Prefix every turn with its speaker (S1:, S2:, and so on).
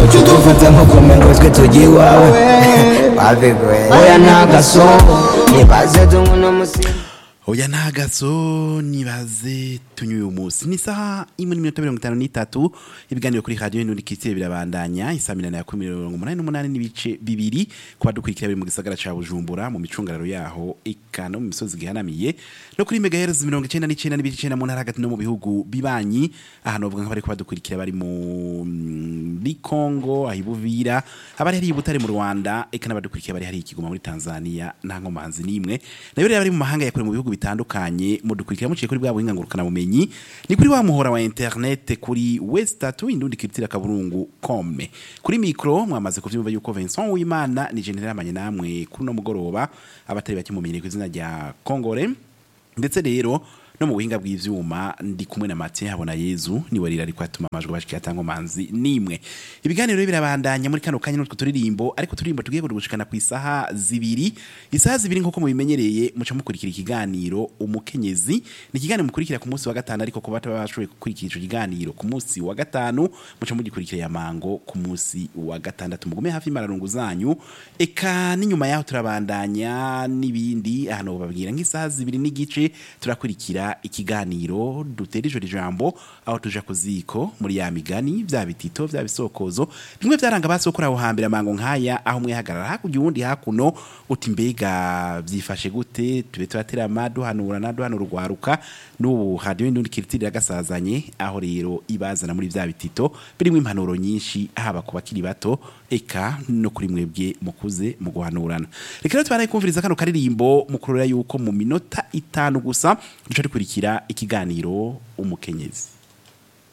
S1: udufata nko kumengo twe tugiye iwawe babigoye oya ntagaso nibaze tunywe n'umusinzi
S2: oya ntagaso nibaze tunywe uyu munsi ni isaha imwe n'iminota mirongo itanu n'itatu ibiganiro kuri radiyo n'undi kisire birabandanya isaa minani ya kumi mirongo umunani n'umunani n'ibice bibiri ku badukurikira biri mu gisagara ca bujumbura mu micungararo yaho eka no mu misozi gihanamiye no kuri megahertz mirongo icenda n'icenda n'ibice icenda mu ntara hagati no mu bihugu bibanyi ahantu bavuga nk'abari kubadukurikira bari mu muri Congo ahibuvira abari hari ibutare mu Rwanda eka n'abadukurikira bari hari ikigoma muri Tanzania nta nkomanzi nimwe nayo rero bari mu mahanga yakore mu bihugu bitandukanye mudukurikira muciye kuri bwa buhinga ngurukana bumenyi ni kuri wa muhora wa internet kuri westatu indundi kiritira kaburungu kome kuri mikro mwamaze kuvyumva yuko Vincent Uwimana ni general amanye namwe kuri no mugoroba abatari bakimumenye ku izina rya Kongore ndetse rero no mu buhinga bw'ivyuma ndi kumwe na Mathieu habona Yezu ni warira ariko atuma amajwi bashiki atanga manzi nimwe ibiganiro rero birabandanya muri kano kanya n'utwo turirimbo ariko turirimbo tugiye gushikana ku isaha zibiri isaha zibiri nkuko mubimenyereye muca mukurikira ikiganiro umukenyezi ni ikiganiro mukurikira ku munsi wa gatanu ariko kuba bashoboye gukurikira ico kiganiro ku munsi wa gatanu muca mugikurikira ya mango ku munsi wa gatandatu mugume hafi mararungu zanyu eka n'inyuma yaho turabandanya n'ibindi ahantu babwira nk'isaha zibiri n'igice turakurikira ikiganiro dutera ijoro ijambo aho tuja ku ziko muri ya migani vya bitito vya bisokozo bimwe vyaranga basokora aho hambere amango nkaya aho umwe hagarara hakurya uwundi hakuno uti mbega vyifashe gute tube turaterama duhanurana duhanura urwaruka n'ubu hadiyo indundi kiritirira gasazanye aho rero ibazana muri vya bitito birimo impanuro nyinshi haba ku bakiri bato eka no kuri mwebwe mukuze mu guhanurana reka rero tubaraye kumviriza kano karirimbo mukurura yuko mu minota itanu gusa duca dukurikira ikiganiro umukenyezi